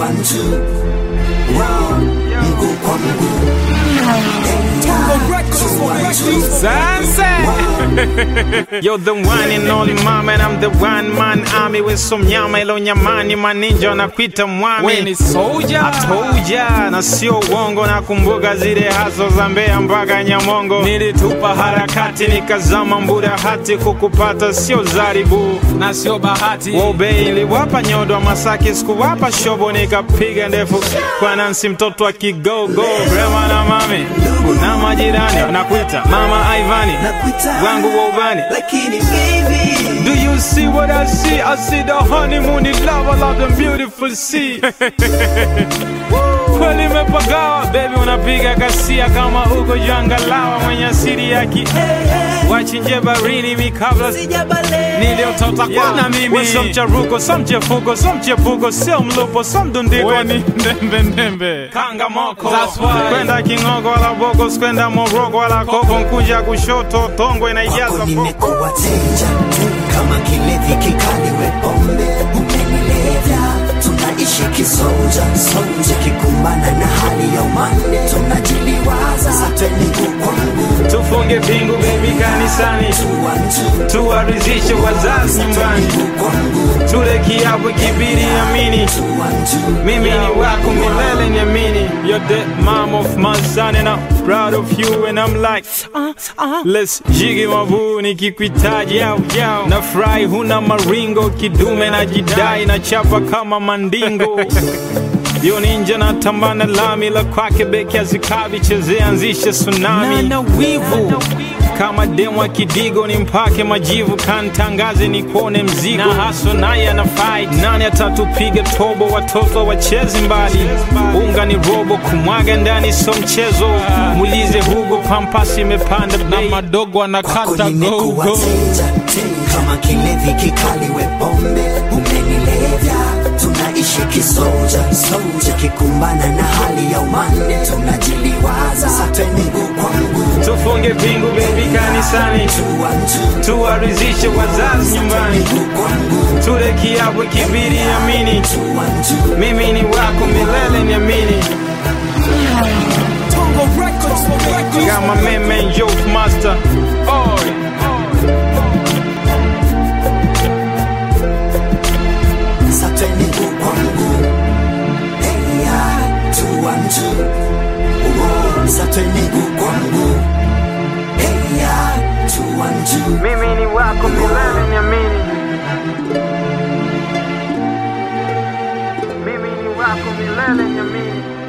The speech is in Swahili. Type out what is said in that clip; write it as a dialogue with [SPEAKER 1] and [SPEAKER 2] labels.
[SPEAKER 1] one two Wow, mguu kwa mguu
[SPEAKER 2] Sasa You're the one and only mama and I'm the one man army with some nyama ilo nyamani maninja wanakuita mwami
[SPEAKER 3] We ni soldier.
[SPEAKER 2] Atoja na sio uongo nakumbuka zile haso za Mbeya mpaka Nyamongo nilitupa harakati nikazama mbura hati kukupata sio zaribu
[SPEAKER 3] na sio bahati
[SPEAKER 2] Wobe iliwapa nyodo wa Masaki, sikuwapa shobo, nikapiga ndefu kwa Nansi, mtoto wa kigogo, Rema na mami na majirani wanakuita mama Ivani
[SPEAKER 1] Nakuita
[SPEAKER 2] wangu wa ubani.
[SPEAKER 1] Lakini baby
[SPEAKER 2] Do you see what I see? I see the honeymoon in love, I love the beautiful sea. Kweli imepagawa baby, unapiga kasia kama uko jangalawa, mwenye asili ya ki wachinje barini mikabla niliotota kwana mimi so mcharuko so mchefuko so mchepuko sio mlupo so mdundiko
[SPEAKER 3] Weni ndembe ndembe
[SPEAKER 2] kanga moko
[SPEAKER 3] That's why.
[SPEAKER 2] kwenda kingogo wala boko kwenda moroko wala koko nkuja kushoto tongo inaijaza
[SPEAKER 1] Kwako
[SPEAKER 2] boko
[SPEAKER 1] nimekuwa teja kama kilevi kikali we pombe umenilevya tunaishi kisoja soja kikumbana na hali ya umande tunajiliwaza sate mguu kwa mguu
[SPEAKER 2] tufunge pingu bebi kanisani
[SPEAKER 1] tuwantu
[SPEAKER 2] tuwarizishe wazazi nyumbani
[SPEAKER 1] mguu kwa mguu
[SPEAKER 2] tule kiapo kibiri amini
[SPEAKER 1] tuwantu
[SPEAKER 2] mimi ni wako milele niamini You're the mom of my son and I'm proud of you and I'm like uh, uh, Let's jigi mabu nikikuitaji yao yao na fry huna maringo kidume na jidai na chapa kama mandingo yo ninja na tambana lami la kwake beki azikabi chezea anzishe tsunami na wivu kama demu wa kidigo ni mpake majivu kantangaze ni kuone mzigo na haso naye ana fight nani atatupiga tobo watoto wachezi mbali unga ni robo kumwaga ndani so mchezo mulize hugo pampasi imepanda
[SPEAKER 3] na
[SPEAKER 2] bei
[SPEAKER 3] madogo
[SPEAKER 1] kwako
[SPEAKER 3] anakata
[SPEAKER 1] nimekuwa
[SPEAKER 3] gogo
[SPEAKER 1] teja kama kilevi kikali we pombe umenilevya tunaishi kisoja soja kikumbana na hali ya umande tunajiliwaza sate mguu kwa mguu
[SPEAKER 2] tufunge pingu bebi kanisani
[SPEAKER 1] tuwantu
[SPEAKER 2] tuwarizishe wazazi nyumbani
[SPEAKER 1] mguu kwa mguu
[SPEAKER 2] tule kiapo kibiri amini
[SPEAKER 1] tuwantu
[SPEAKER 2] mimi ni wako milele niamini Got my man man Joke Master Oi
[SPEAKER 1] sate mguu kwa mguu heya tuwantu Uo, sate mguu kwa mguu heya tuwantu
[SPEAKER 2] mimi ni wako milele niamini mimi ni wako milele niamini